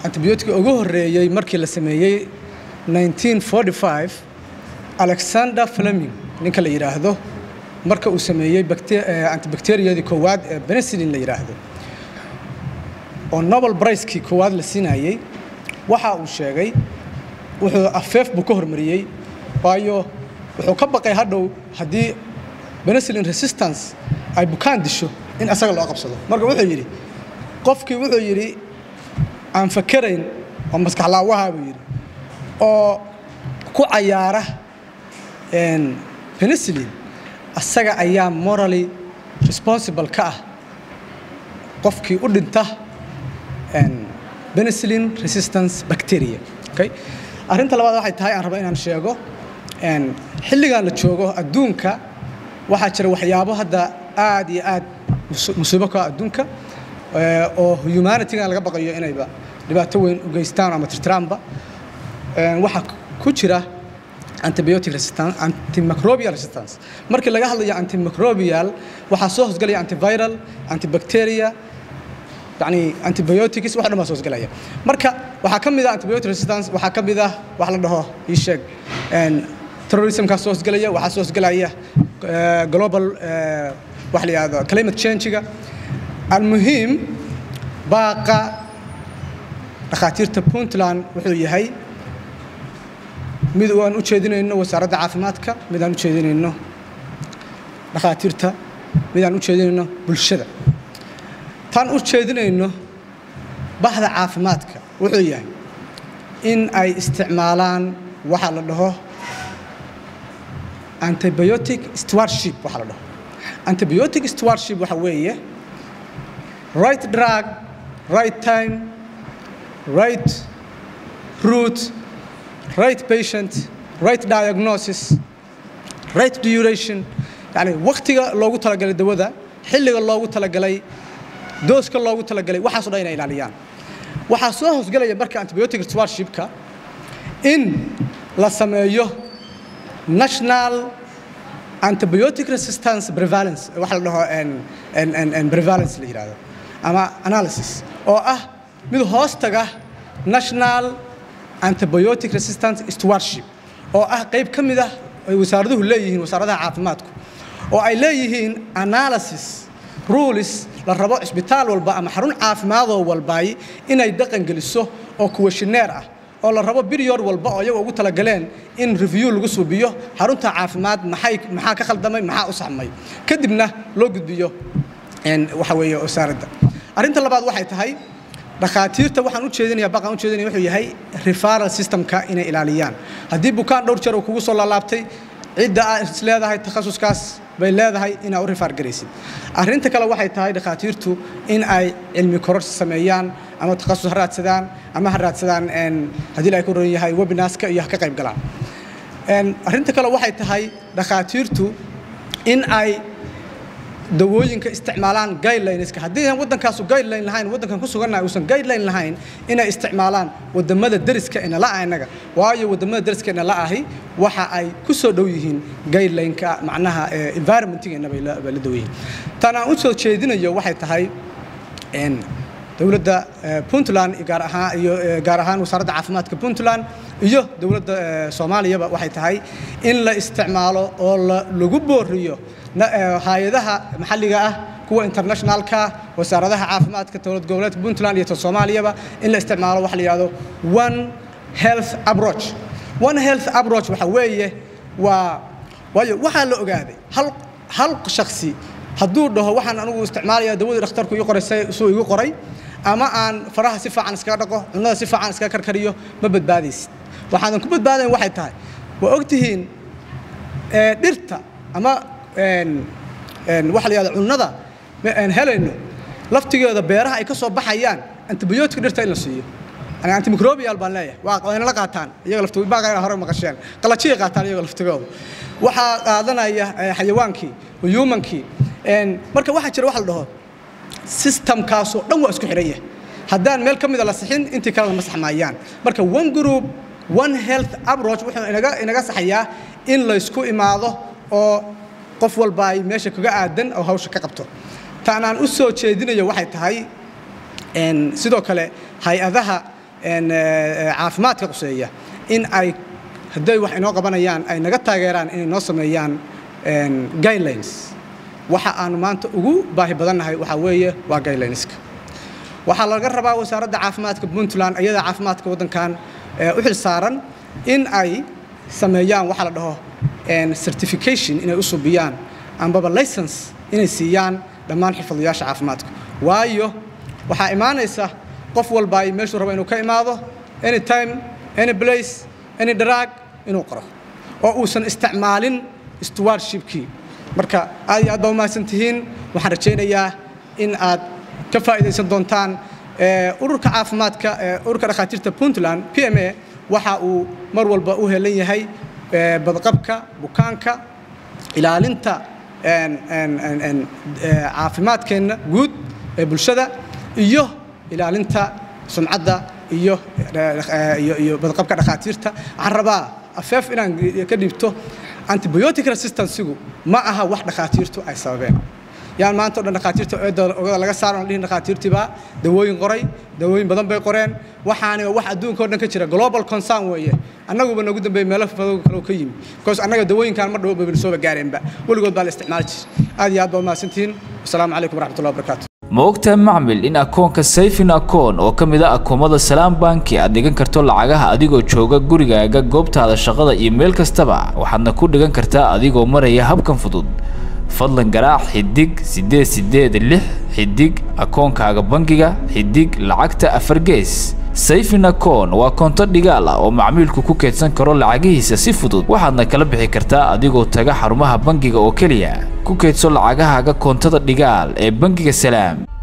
antibiyootiga ugu horreeyey markii la sameeyey 1945 alexander fleming ninka la yidhaahdo marka uu sameeyey antibacteriyadii koowaad ee benicillin la yidhaahdo oo nobel bricekii koowaad la siinayey waxa uu sheegay wuxuu afeef buu ka hormariyey waayo wuxuu ka baqay hadhow haddii benicillin resistance ay bukaan disho in asaga loo qabsado marka wuxuu yidhi qofkii wuxuu yidhi aan fakerayn oo maskaxlaawaha buu yidhi oo ku cayaara benicillin asaga ayaa morally responsible ka ah qofkii u dhinta benicillin resistance bacteria okay arrinta labaad waxay tahay aan raba inaan sheego xilligan la joogo adduunka waxaa jira waxyaabo hadda aad iyo aad musiibo ka adduunka oo humanitygan laga baqayo inayba dhibaato weyn u geystaan ama tirtiraanba waxaa ku jira antibiotic resistance antimicrobial resistance markii laga hadlayo antimicrobial waxaa soo hosgelaya antiviral antibacteria yani antibiotics wax dhan baa soo hosgelaya marka waxaa ka mid ah antibiotic resistance waxaa ka mid ah wax la dhaho ii sheeg terrorismkaa soo hosgelaya waxaa soo hosgelaya global wax la yihahdo climate change-ga almuhiim baaqa dhakhaatiirta puntland wuxuu yahay mid aan u jeedinayno wasaaradda caafimaadka mid aan u jeedinayno dhakhaatiirta mid aan u jeedinayno bulshada taan u jeedinayno bahda caafimaadka wuxuu yahay in ay isticmaalaan waxa la dhaho antibiotic stewardship waxa la dhaho antibiotic stewardship waxa weeye right drug right time right route right patient right diagnosis right duration yani waktiga loogu talagalay dawada xilliga loogu talagalay dooska loogu talagalay waxaaso dhan inay ilaaliyaan waxaa soo hosgelaya marka antibiotic stewardshipka in la sameeyo national antibiotic resistance prevalence waxa la dhaho prevalence la yidhahdo ama analysis oo ah mid hoos taga national antibiotic resistance stewardship oo ah qayb ka mid ah ay wasaaraduhu leeyihiin wasaaradaha caafimaadku oo ay leeyihiin analysis rules la rabo cisbitaal walba ama xarun caafimaadoo walbaay inay dhaqan geliso oo kuwashineer ah oo la rabo biryor walba oo iyaga ugu talagaleen in review lagu suubiyo xarunta caafimaad maxay maxaa ka khaldamay maxaa u saxmay kadibna loo gudbiyo waxa weeye wasaaradda arrinta labaad waxay tahay dhakhaatiirta waxaan u jeedinaya baqaan u jeedinaya wuxuu yahay referral systemka inay ilaaliyaan haddii bukaan dhowr jeer uu kugu soo laalaabtay cidda aad is leedahay takhasuskaas bay leedahay inaa u rifaar garaysid arrinta kale waxay tahay dhakhaatiirtu in ay cilmi kororsi sameeyaan ama takhasus ha raadsadaan ama ha raadsadaan haddii la ku ron yahay webinaska iyo ha ka qayb galaan arrinta kale waxay tahay dhakhaatiirtu in ay dawooyinka isticmaalaan guidelineska haddii aan waddankaasu guideline lahayn waddankan ku sugannahay uusan guideline lahayn inay isticmaalaan waddamada deriska ina la inaga waayo waddamada deriska ina la ahi waxa ay ku soo dhow yihiin guidelineka macnaha environmentigeena bay la dhow yihiin tan aan u soo jeedinayo waxay tahay dowladda puntland gaar ahaan iyo gaar ahaan wasaaradda caafimaadka puntland iyo dowladda soomaaliyaba waxay tahay in la isticmaalo oo lagu booriyo hay-adaha maxalliga ah kuwa internationalka wasaaradaha caafimaadka dowlad goboleedka puntland iyo ta soomaaliyaba in la isticmaalo waxa la yidhahdo one health approach one health approach waxa weeye waa waayo waxaa la ogaaday hal hal shaksi hadduu dhaho waxaan anigu isticmaalaya dawadii dhakhtarku ii qoray suu igu qoray ama aan faraha si fiican iskaga dhaqo cunnada si fiican iskaga karkariyo ma badbaadaysid waxaadan ku badbaadayn waxay tahay waa ogtihiin dhirta ama waxa la yihahda cunnada aan helayno laftigeeda beeraha ay ka soo baxayaan antibiyootika dhirta in la siiyo yani antimicrobial baan leeyahay waa waynala qaataan iyaga laftigooda baaqayna hore maqasheen qalajiyay qaataan iyaga laftigooda waxaa qaadanaya xayawaankii humankii marka waxaa jira waxa la dhaho systemkaasoo dhan waa isku xidhan yahay haddaan meel ka mida la sixin intii kale lama saxmaayaan marka one group one health approach wuxuu inaga inaga saxayaa in laysku imaado oo qof walba ay meesha kaga aadan oo hawsha ka qabto taanaan u soo jeedinayo waxay tahay sidoo kale hay-adaha caafimaadka quseeya in ay hadday wax inoo qabanayaan ay naga taageeraan inay noo sameeyaan guidelines waxa aanu maanta ugu baahi badannahay waxaa weeye waa guidelineska waxaa laga rabaa wasaaradda caafimaadka puntland iyada caafimaadka waddankan u xil saaran in ay sameeyaan waxaa la dhaho certification inay u subiyaan ambaba license inay siiyaan dhammaan xirfadlayaasha caafimaadka waayo waxaa imaanaysa qof walba ay meeshuu rabo inuu ka imaado any time any place any drug inuu qoro oo uusan isticmaalin stewardshipkii marka aad iyo aad baa umahadsan tihiin waxaan rajaynayaa in aad ka faa'iidaysan doontaan ururka caafimaadka ururka dhakhaatiirta puntland p m a waxa uu mar walba u helan yahay badqabka bukaanka ilaalinta caafimaadkeenna guud ee bulshada iyo ilaalinta sumcadda iyo iyo badqabka dhakhaatiirta waxaan rabaa afeef inaan ka dhiibto antibiotic resistancegu ma aha wax dhakhaatiirtu ay sababeen yaan maanta o dhan dhakhaatiirta ogada laga saaro aan dhihin dhakhaatiirtiibaa dawooyin qoray dawooyin badan bay qoreen waxaani wax adduunka o dhan ka jira global concern weeye annaguba noogu dambeeyey meelo fadow kale ka yimi because annaga dawooyinkan mar dhow babin sooba gaareenba weligood baa la isticmaali jiray aad iyo aad baa umahadsantihiin wasalaamu calaykum waraxmatullahi wabarakaatu ma ogtahay macmil in akoonka sayfin akoon oo ka mid a akoomada salaam banki aad dhigan karto lacagaha adigoo jooga gurigaaga goobtaada shaqada iyo meel kastaba waxaadna ku dhigan kartaa adigoo maraya habkan fudud fadlan garaac xidig siddeed siddeed lix xidig akoonkaaga bangiga xidig lacagta afar gees sayfin akoon waa koonto dhigaal ah oo macmiilku ku keydsan karo lacagihiisa si fudud waxaadna kala bixi kartaa adigoo taga xarumaha bangiga oo keliya ku keydso lacagahaaga koontada dhigaal ee bangiga salaam